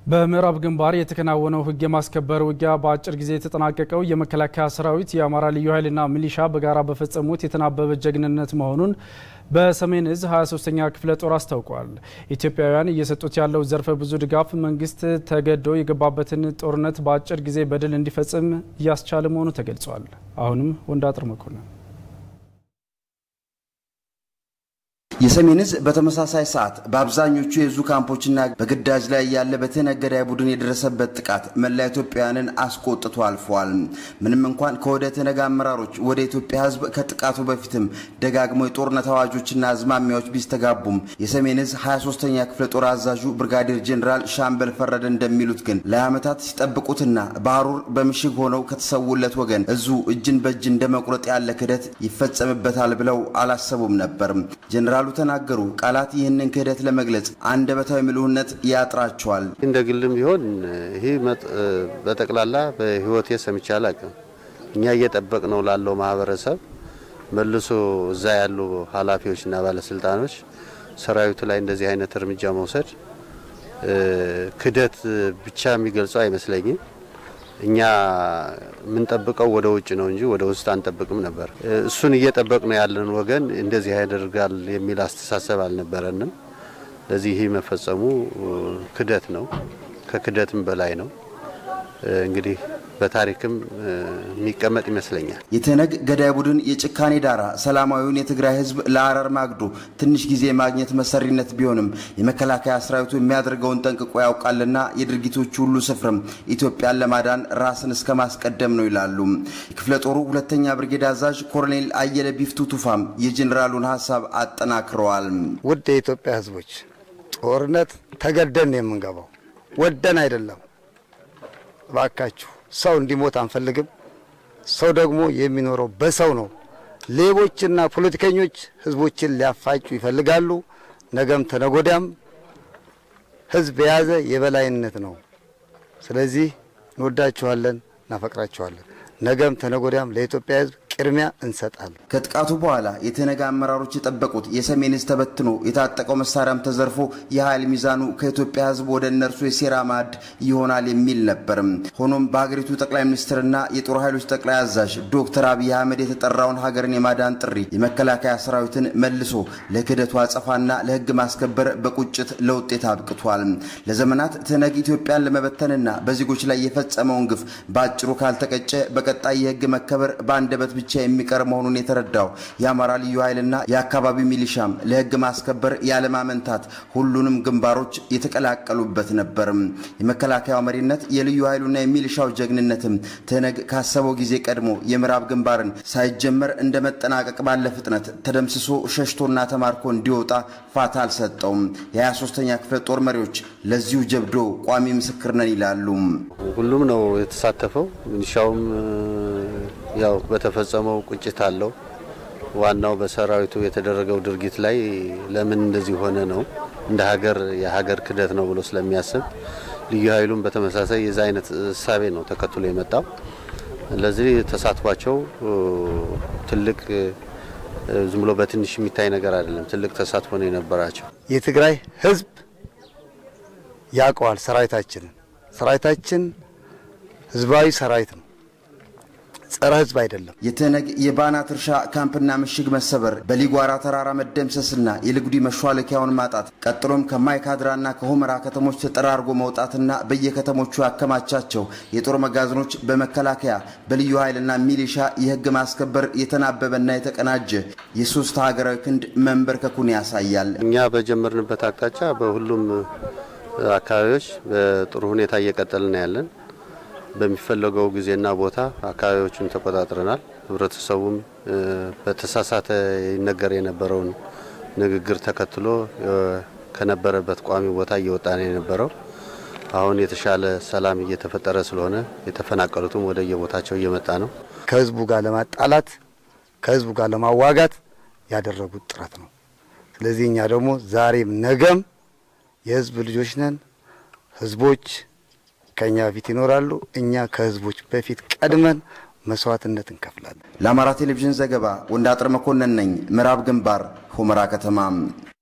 በምዕራብ ግንባር የተከናወነው ሕግ የማስከበር ውጊያ በአጭር ጊዜ የተጠናቀቀው የመከላከያ ሰራዊት የአማራ ልዩ ኃይልና ሚሊሻ በጋራ በፈጸሙት የተናበበ ጀግንነት መሆኑን በሰሜን እዝ 23ኛ ክፍለ ጦር አስታውቋል። ኢትዮጵያውያን እየሰጡት ያለው ዘርፈ ብዙ ድጋፍ መንግስት ተገዶ የገባበትን ጦርነት በአጭር ጊዜ በድል እንዲፈጽም እያስቻለ መሆኑ ተገልጿል። አሁንም ወንዳጥር መኮንን የሰሜን እዝ በተመሳሳይ ሰዓት በአብዛኞቹ የዙ ካምፖችና በግዳጅ ላይ ያለ በትህነግ ገዳይ ቡድን የደረሰበት ጥቃት መላ ኢትዮጵያውያንን አስቆጥቶ አልፏል። ምንም እንኳን ከወደ ትህነግ አመራሮች ወደ ኢትዮጵያ ሕዝብ ከጥቃቱ በፊትም ደጋግሞ የጦርነት አዋጆችና አዝማሚያዎች ቢስተጋቡም የሰሜን እዝ 23ኛ ክፍለ ጦር አዛዡ ብርጋዴር ጄኔራል ሻምበል ፈረደ እንደሚሉት ግን ለዓመታት ሲጠብቁትና በሐሩር በምሽግ ሆነው ከተሰዉለት ወገን እዙ እጅን በእጅ እንደ መቁረጥ ያለ ክህደት ይፈጸምበታል ብለው አላሰቡም ነበር። ጄኔራሉ ተናገሩ። ቃላት ይህንን ክህደት ለመግለጽ አንደበታዊ ምልውነት ያጥራቸዋል። እንደ ግልም ቢሆን ይህ በጠቅላላ በህይወቴ ሰምቼ አላውቅም። እኛ እየጠበቅ ነው ላለው ማህበረሰብ መልሶ እዛ ያሉ ኃላፊዎችና ባለስልጣኖች ሰራዊቱ ላይ እንደዚህ አይነት እርምጃ መውሰድ ክህደት ብቻ የሚገልጸው አይመስለኝም። እኛ የምንጠብቀው ወደ ውጭ ነው እንጂ ወደ ውስጥ አንጠብቅም ነበር። እሱን እየጠበቅ ነው ያለን ወገን እንደዚህ ያደርጋል የሚል አስተሳሰብ አልነበረንም። ለዚህ ይህ መፈጸሙ ክህደት ነው፣ ከክህደትም በላይ ነው። እንግዲህ በታሪክም የሚቀመጥ ይመስለኛል። የትህነግ ገዳይ ቡድን የጭካኔ ዳራ ሰላማዊውን የትግራይ ህዝብ ለአረር ማግዶ ትንሽ ጊዜ ማግኘት መሰሪነት ቢሆንም የመከላከያ ሰራዊቱ የሚያደርገውን ጠንቅቆ ያውቃልና የድርጊቶቹ ሁሉ ስፍርም ኢትዮጵያን ለማዳን ራስን እስከ ማስቀደም ነው ይላሉ። የክፍለ ጦሩ ሁለተኛ ብርጌድ አዛዥ ኮሎኔል አየለ ቢፍቱ ቱፋም የጄኔራሉን ሀሳብ አጠናክረዋል። ውድ የኢትዮጵያ ህዝቦች ጦርነት ተገደን ነው የምንገባው፣ ወደን አይደለም። እባካችሁ ሰው እንዲሞት አንፈልግም። ሰው ደግሞ የሚኖረው በሰው ነው። ሌቦችና ፖለቲከኞች ህዝቦችን ሊያፋጩ ይፈልጋሉ። ነገም ተነጎዳም ህዝብ የያዘ የበላይነት ነው። ስለዚህ እንወዳችኋለን፣ እናፈቅራችኋለን። ነገም ተነጎዳም ለኢትዮጵያ ህዝብ ቅድሚያ እንሰጣለን። ከጥቃቱ በኋላ የትህነግ አመራሮች የጠበቁት የሰሜን እዝ ተበትኖ የታጠቀው መሳሪያም ተዘርፎ የኃይል ሚዛኑ ከኢትዮጵያ ህዝብ ወደ እነርሱ የሴራ ማዕድ ይሆናል የሚል ነበርም። ሆኖም በሀገሪቱ ጠቅላይ ሚኒስትርና የጦር ኃይሎች ጠቅላይ አዛዥ ዶክተር አብይ አህመድ የተጠራውን ሀገርን የማዳን ጥሪ የመከላከያ ሰራዊትን መልሶ ለክህደቱ አጸፋና ለህግ ማስከበር በቁጭት ለውጤት አብቅቷል። ለዘመናት ትህነግ ኢትዮጵያን ለመበተንና በዜጎች ላይ የፈጸመውን ግፍ በአጭሩ ካልተቀጨ በቀጣይ የህግ መከበር በአንደበት ብቻ የሚቀር መሆኑን የተረዳው የአማራ ልዩ ኃይልና የአካባቢው ሚሊሻም ለህግ ማስከበር ያለማመንታት ሁሉንም ግንባሮች የተቀላቀሉበት ነበርም። የመከላከያው መሪነት የልዩ ኃይሉና የሚሊሻው ጀግንነትም ትህነግ ካሰበው ጊዜ ቀድሞ የምዕራብ ግንባርን ሳይጀመር እንደ መጠናቀቅ ባለ ፍጥነት ተደምስሶ ሸሽቶና ተማርኮ እንዲወጣ ፋታ አልሰጠውም። የ23ኛ ክፍለ ጦር መሪዎች ለዚሁ ጀብዶ ቋሚ ምስክር ነን ይላሉ። ሁሉም ነው የተሳተፈው። ሚሊሻውም ያው በተፈጸመው ቁጭት አለው። ዋናው በሰራዊቱ የተደረገው ድርጊት ላይ ለምን እንደዚህ ሆነ ነው እንደ ሀገር የሀገር ክህደት ነው ብሎ ስለሚያስብ ልዩ ኃይሉም በተመሳሳይ የዛ አይነት እሳቤ ነው ተከትሎ የመጣው። ለዚህ ተሳትፏቸው ትልቅ ዝም ብሎ በትንሽ የሚታይ ነገር አይደለም። ትልቅ ተሳትፎ ነው የነበራቸው። የትግራይ ህዝብ ያውቀዋል ሰራዊታችንን። ሰራዊታችን ህዝባዊ ሰራዊት ነው፣ ጸረ ህዝብ አይደለም። የትህነግ የባናት እርሻ ካምፕና ምሽግ መሰበር፣ በሊጓራ ተራራ መደምሰስና የልጉዲ መሿለኪያውን ማጣት ቀጥሎም ከማይካድራና ከሁመራ ከተሞች ተጠራርጎ መውጣትና በየከተሞቹ ያከማቻቸው የጦር መጋዘኖች በመከላከያ በልዩ ኃይልና ሚሊሻ የህግ ማስከበር የተናበበና የተቀናጀ የሶስት ሀገራዊ ክንድ መንበርከኩን ያሳያል። እኛ በጀመርንበት አቅጣጫ በሁሉም አካባቢዎች በጥሩ ሁኔታ እየቀጠልን ያለን በሚፈለገው ጊዜና ቦታ አካባቢዎቹን ተቆጣጥረናል። ህብረተሰቡም በተሳሳተ ይነገር የነበረውን ንግግር ተከትሎ ከነበረበት ቋሚ ቦታ እየወጣ ነው የነበረው። አሁን የተሻለ ሰላም እየተፈጠረ ስለሆነ የተፈናቀሉትም ወደ የቦታቸው እየመጣ ነው። ከህዝቡ ጋር ለማጣላት ከህዝቡ ጋር ለማዋጋት ያደረጉት ጥረት ነው። ስለዚህ እኛ ደግሞ ዛሬም ነገም የህዝብ ልጆች ነን። ህዝቦች ከኛ በፊት ይኖራሉ። እኛ ከህዝቦች በፊት ቀድመን መስዋዕትነት እንከፍላለን። ለአማራ ቴሌቪዥን ዘገባ ወንዳጥር መኮንን ነኝ፣ ምዕራብ ግንባር ሁመራ ከተማ